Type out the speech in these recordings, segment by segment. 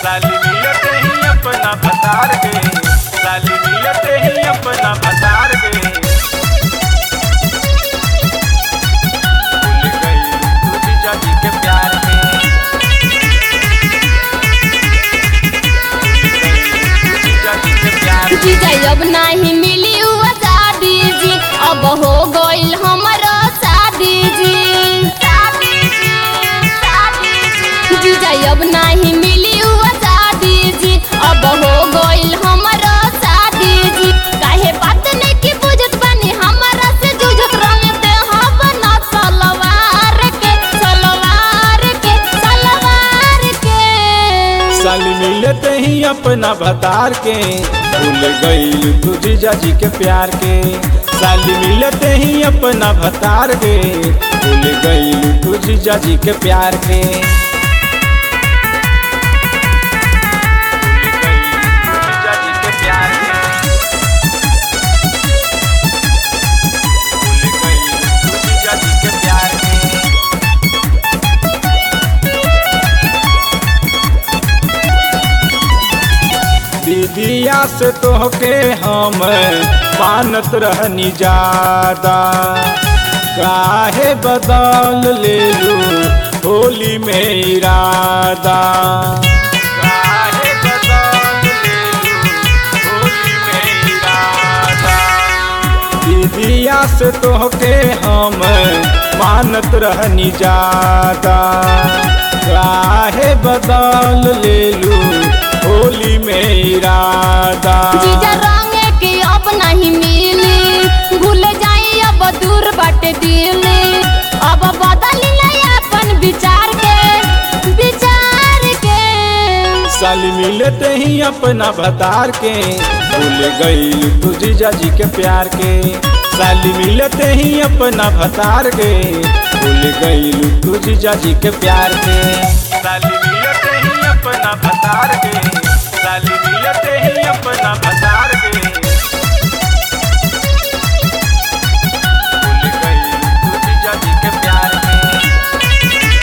साली मिलते ही अपना भतार के साली मिलते ही अपना भतार के भूल गई तू जीजा जी के प्यार में भूल गई तू जीजा जी के प्यार में जीजा अब नहीं मिली हुआ शादी जी अब हो गइल हमारा शादी जी जीजा अब नहीं मिली हुआ शादी जी अब हो गइल हमारा शादी जी काहे बात नहीं की बुझत बानी हमारा से जुझत रंगते हम ना सलवार के सलवार के सलवार के साली मिलते ही अपना भतार के भूल गई तू जीजा जी के प्यार के साली मिलते ही अपना भतार के भूल गई तू जीजा जी के प्यार के भूल गई तू जीजा जी के प्यार के भूल गई तू जीजा जी के प्यार के दीदिया से तोहके हम मानत रहनी ज्यादा काहे बदल ले लू होली में इरादा काहे बदल ले लू होली में इरादा दीदिया से तोहके हम मानत रहनी ज्यादा काहे बदल ले लू होली में इरादा जीजा रंगे के अब नहीं मिली भूल जाई अब दूर बट दिली अब बदल ले अपन विचार के विचार के साली मिलते ही अपना भतार के भूल गई तू जीजा जी के प्यार के साली मिलते ही अपना भतार के भूल गई तू जीजा जी के प्यार के साली मिलते ही अपना भतार के साली मिलते ही अपना भतार के भूल गई तू जीजा जी के प्यार के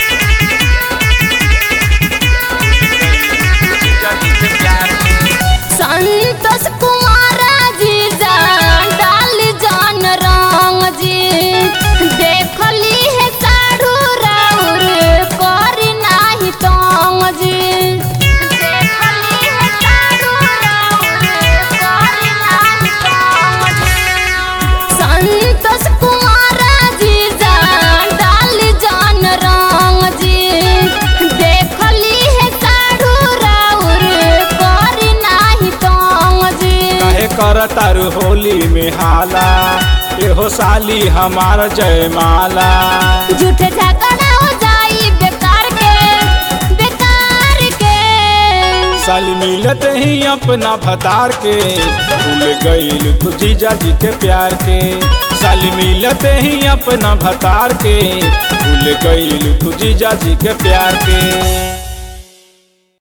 जीजा जी के प्यार के संतोष कुमार जीजा डाल जान रंग जी देखली है साढ़ू राउर करी नाही तंग जी देखली है साढ़ू राउर करी नाही तंग जी संतोष कुमार जीजा डाल जान रंग जी देखली है साढ़ू राउर करी नाही तंग जी काहे कर तारू होली में हाला एहो साली हमार जयमाला झूठे झगड़ा हो जाई बेकार के बेकार के साली मिलते ही अपना भतार के भूल गईल तू जीजा जी के प्यार के साली मिलते ही अपना भतार के भूल गईल तू जीजा जी के प्यार के